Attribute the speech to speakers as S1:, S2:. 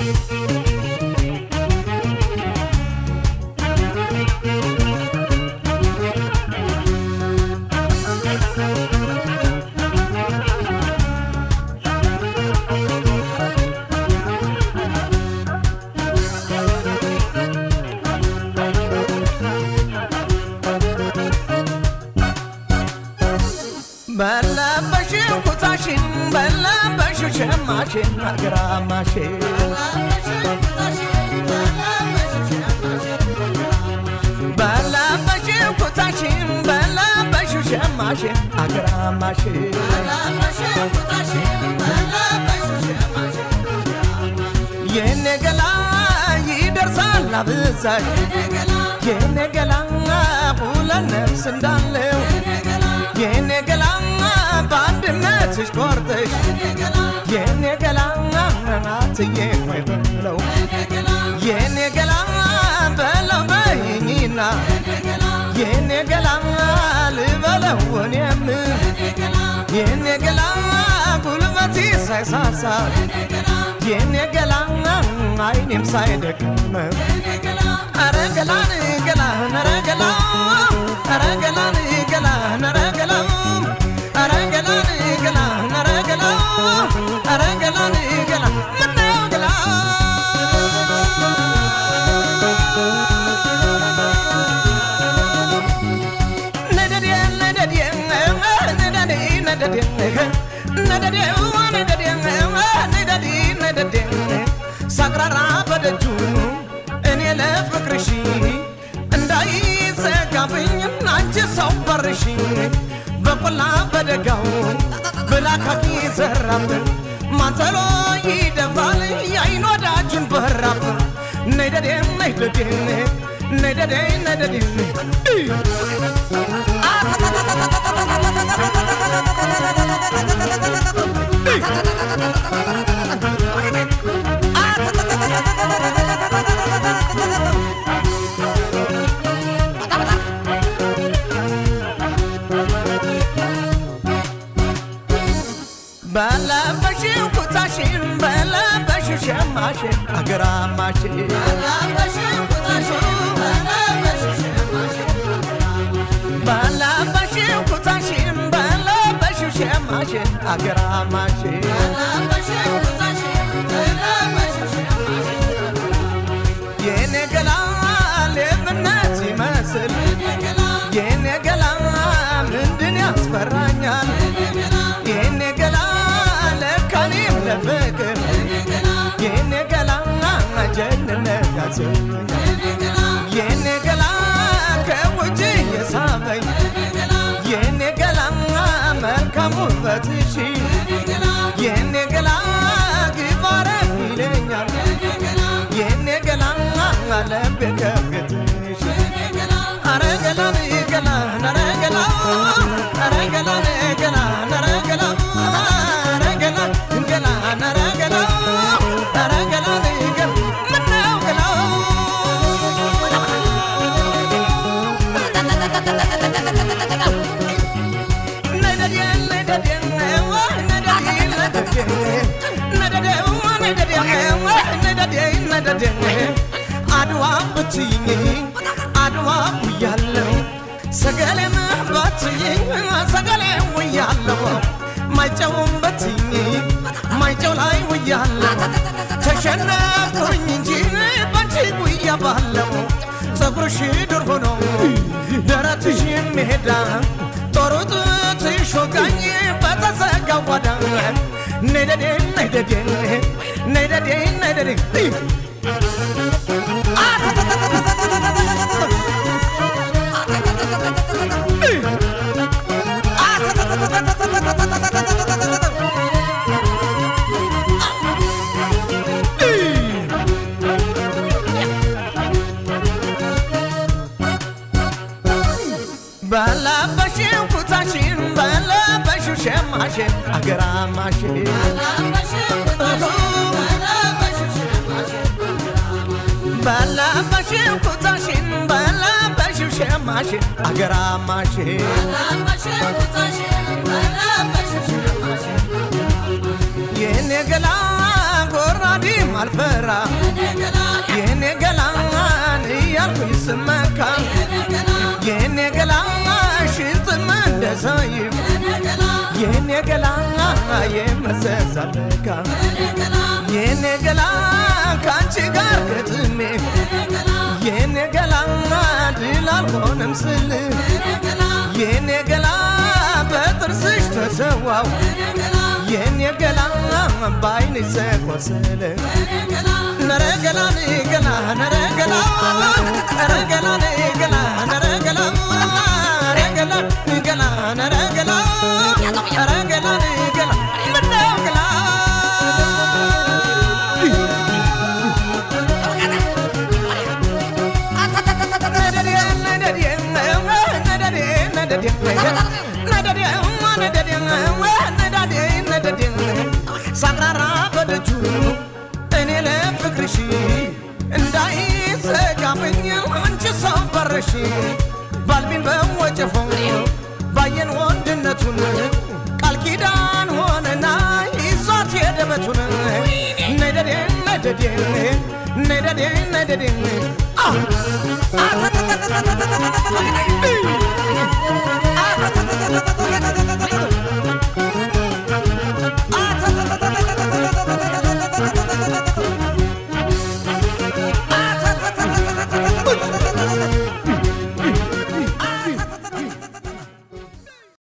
S1: በለበሽው ኩታሽን በለበሽው ሸማሽን አግራማሽን በለበሽው ኩታሽን በለበሽው ሸማሽን አግራማሽን የኔ ገላ ይደርሳል አብዛሽ የኔ ገላ ሁለት ነፍስ እንዳለው የኔ ገላ በአንድነትሽ ቆርጠሽ የኔ ገላ ናትዬ ሆይ በለው የኔ ገላ በለው በይኝና የኔ ገላ ልበለው እኔም የኔ ገላ ጉልበቴ ሳይሳሳ የኔ ገላ አይኔም ሳይደክም አረ ገላን ገላን አረ ገላ አረ ገላን ገላን አረ ገላ አረ ገላን ገላን አረ ገላ አረ ገላን ገላ ምነው ገላ ነደዴ ነደዴ ነደዴ ነደዴ ነደዴ ነደዴ ነደዴ ነደዴ ሳቅራራ በደጁ እኔ ለፍቅርሽ እንዳይዘጋብኝ አንቺ ሰው በርሽ በቆላ በደጋው ብላካኪ ዘራፍ ማተሎ ይደፋል የአይን ወዳጁን በራፍ ነይደዴ ነይደዴ ነይደዴ ነይደዴ በለበሽው ኩታሽን በለበሽው ሸማሽን አገራማሽን በለበሽው ኩታሽን በለበሽው ሸማሽን አገራማሽን የኔ ገላ ሌብነት ይመስል የኔ ገላ ምንድን ያስፈራኛል የኔ ገላ ለካኔም ለፍቅር የኔ ገላ ጀግንነት ያሰኛል የኔ ገላ ከውጭ የሳበኝ የኔ ገላ መልካም ውበትሽ የኔ ገላ ግባረፍ ይለኛል የኔ ገላ ልቤ ከቤትሽ አረ ገላን ገላን አረ ገላ አረ ገላን ገላን አረ ገላ አረ ገላን ገላን አረ ገላ አረ ገላን ገላ ምነው ገላ ነደዴ ነደዴ ነደዴ ነደዴ ነደዴ ነደዴ ነደዴ አድዋ ብትይኝ አድዋ ውያለው ሰገሌም ባትይኝ ሰገሌ ውያለው ማይጨውም በትይኝ ማይጨው ላይ ውያለው ተሸነፍኩኝ እንጂ ባንቺ ጉያ ባለው ፀጉርሽ ዱር ሆኖ ደረትሽ ሜዳ ጦሩ ጡትሽ ወጋኝ በተዘጋው ጓዳ ነደዴ ነደዴ ነደዴ ነደዴ በለበሽው ኩታሽን በለበሽው ሸማሽን አገራማሽን በለበሽው ኩታሽን በለበሽው ሸማሽን አገራማሽን የኔ ገላ ጎራ ጎራዴም አልፈራ የኔ ገላን እያልኩኝ ስመካ የኔ ገላ ሽጥም እንደ ሰይፍ የኔ ገላ የመዘዛለካ የኔ ገላ ከአንቺ ጋር ገጥሜ የኔ ገላ ድል አልሆንም ስል የኔ ገላ በጥርስሽ ተሰዋው የኔ ገላ በአይንሽ ዘቆሰለ ነረገላ ገላ ነረገላ ነረገላ ገላ ነረገላ ነረገላ ገላ ነረገላ ነረገላ ገላ ምነው ገላ ሳቅራራ በደጁ እኔ ለፍቅርሽ እንዳይዘጋብኝ አንቺ ሰው በረሽ ባልቢን በወጨፎ ባየን ወንድነቱን ቃል ኪዳን ሆነና ይዟት የደበቱን ነደዴ ነደዴ ነደዴ ነደዴ